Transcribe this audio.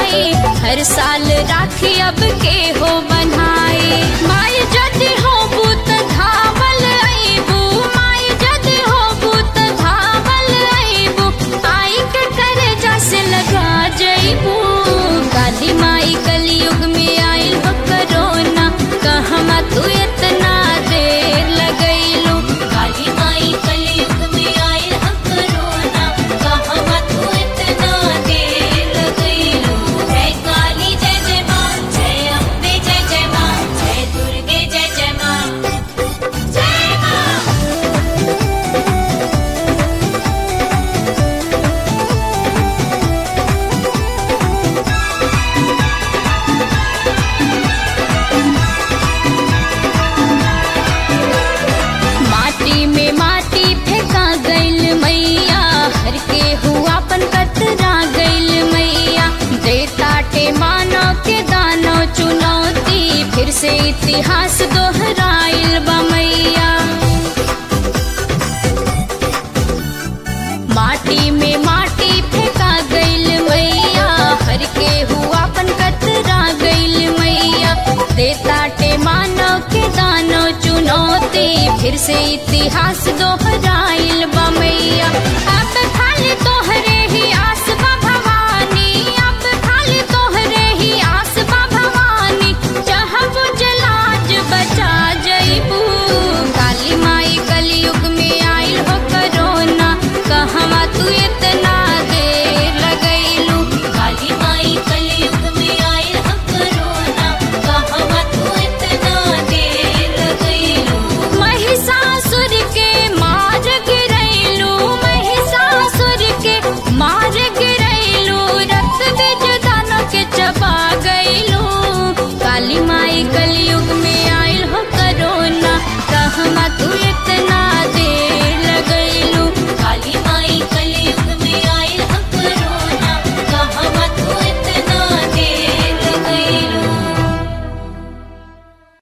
माई हर साल राखी अब के हो बनाई माई जदि हो बुत धावल आईबू माई जदि हो बुत धावल आईबू आई के करे जैसे लगा जईबू काली माई कलयुग में आइल हो करोना कहमा तू इतना देर लगैलू काली माई कलयुग में आइल हो करोना कहमा तू इतना देर लगैलू जय काली जय जय माँ जय अम्बे जय जय माँ जय दुर्गे जय जय माँ जय माँ माटी में माटी फेंका गइल मैया हर के हुआ पन कतरा गइल मैया देताटे मानो के दानो चुनौती फिर से इतिहास दोहराइल बा मैया माटी में माटी फेंका गइल मैया हर के हुआ पन कतरा गइल मैया देताटे मानो के दानो चुनौती फिर से इतिहास दोहराइल बा मैया अब